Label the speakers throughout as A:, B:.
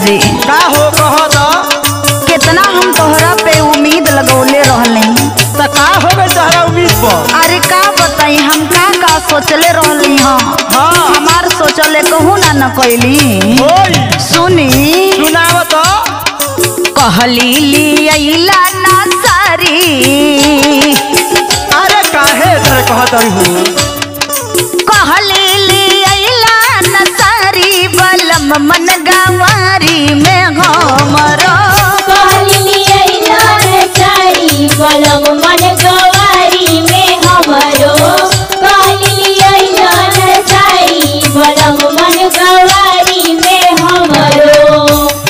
A: जी
B: का हो कह द
A: कितना हम तोहरा पे उम्मीद लगौले रहले
B: त का हो गई तोहरा उम्मीद पर
A: अरे का बताई हम का का सोचले रहली हाँ
B: हाँ
A: हमार सोचले कहू ना न कैली
B: ओई
A: सुनी
B: सुनाव तो
A: कहली लियला ना सारी
B: अरे काहे तोरे कहत रही हो
A: कहली लियला ना सारी बलम मन गवारी में हमरो
C: बलम मन गवारी में हमरो सारी बलम मन गवारी में हमरो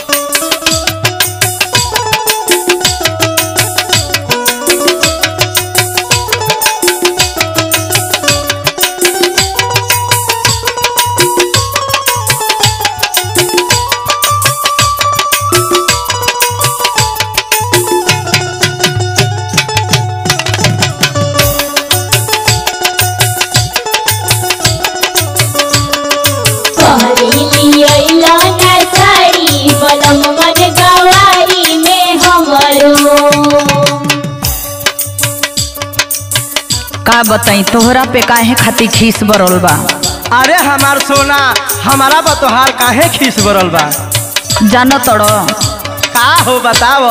C: कहली अइला ना साड़ी बलम मन गवारी में हमरो
A: का बताई तोहरा पे काहे खातिर खीस बरल बा
B: अरे हमार सोना हमारा बतोहार काहे खीस बरल बा
A: जानो तड़ो
B: का हो बताव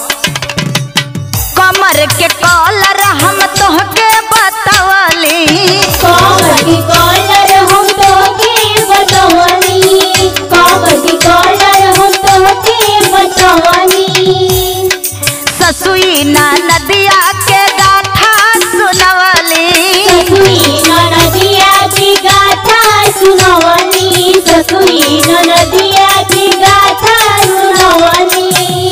A: कमर के कॉलर हम तोहके बतावली
C: कमर की कॉलर हम तोहके बतवनी कमर की कॉलर हम तोहके बतवनी
A: ससुई ना नदिया के गाथा सुनवली
C: ससुई ननदिया की गाथा सुनवनी ससुई ननदिया की गाथा सुनवनी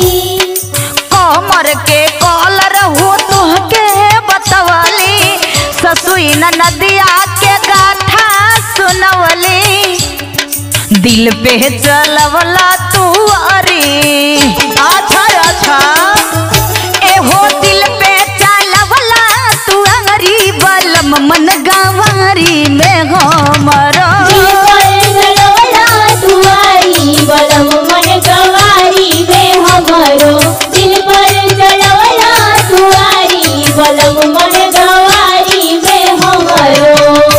A: कमर के कॉलर हो तोहके बतावली ससुई ना नदिया के गाथा सुनवली दिल पे चलवला तू अरी
B: अच्छा अच्छा
A: एहो दिल पे चलवला तू अंगरी बलम मन गवारी में हमरो
C: दिल पर चलवला तुआरी बलम मन गवारी में हमरो दिल पर चलवला तुआरी बलम मन गवारी में हमरो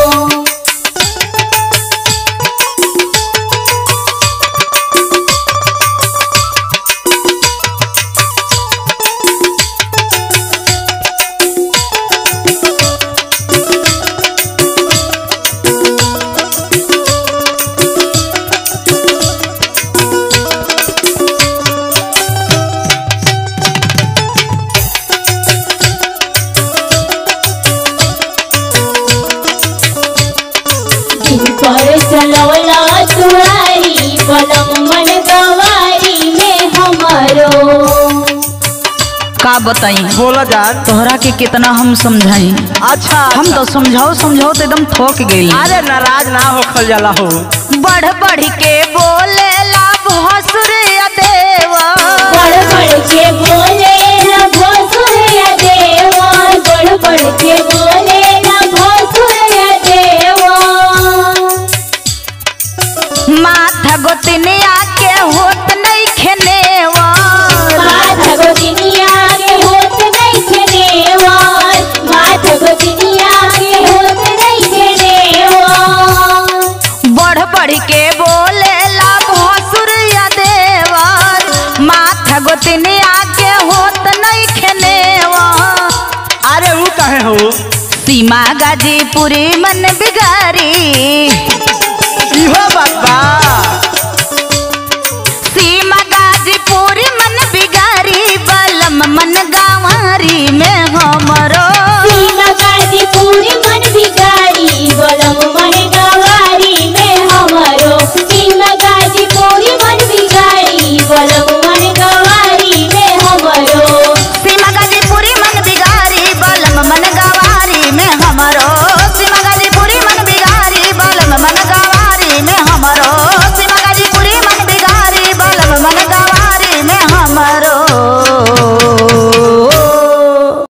C: दिल पर चलवला तुआरी बलम मन गवारी में हमरो
A: का बताई
B: बोला जान
A: तोहरा के कितना हम समझाई
B: अच्छा
A: हम तो समझाओ समझाओ तो एकदम थक गई
B: अरे नाराज ना होखल जाला हो
A: बढ़ बढ़ के बोले ला भसुर देवा
C: बड़ बड़ के बोले न भोसुर देवा बड़ बड़ के बोले न भोसुर देवा
A: माथा गोतनिया के होत नहीं खेनेवा
C: माथा गोदिनिया के होत नहीं खेनेवा माथा गोदिनिया के होत नहीं खेनेवा
A: बढ़ बढ़ के बोले ला भसुर देवा माथा गोतनिया के होत नहीं खेनेवा
B: अरे वो कहे हो
A: सीमा गाजीपुरी मन बिगारी
B: इहो बात बा
A: सीमा गाजीपुरी